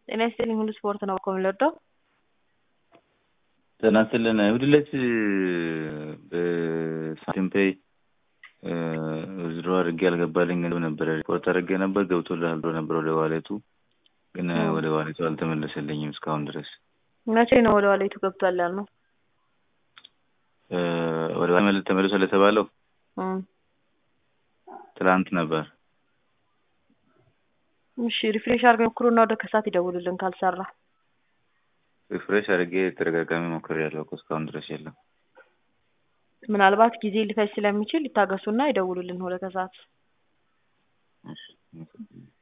ጤና ይስጥልኝ ሁሉ ስፖርት ነው እኮ የምንወደው። ጤና ይስጥልን እሑድ ዕለት በሳንቲም ፔይ ዊዝድሮ አድርጌ አልገባልኝ ገንዘብ ነበረ ሪፖርት አድርጌ ነበር ገብቶልሃል ብሎ ነበር ወደ ዋሌቱ ግን ወደ ዋሌቱ አልተመለሰልኝም እስካሁን ድረስ መቼ ነው ወደ ዋሌቱ ገብቷል ያልነው? ወደ ዋሌቱ ተመልሷል የተባለው እም፣ ትላንት ነበር። እሺ ሪፍሬሽ አድርገው ሞክሩና ወደ ከሳት ይደውሉልን ካልሰራ። ሪፍሬሽ አድርጌ ተደጋጋሚ ሞክሬያለሁ እኮ እስካሁን ድረስ የለም። ምናልባት ጊዜ ሊፈጅ ስለሚችል ይታገሱና ይደውሉልን ወደ ከሰዓት። እሺ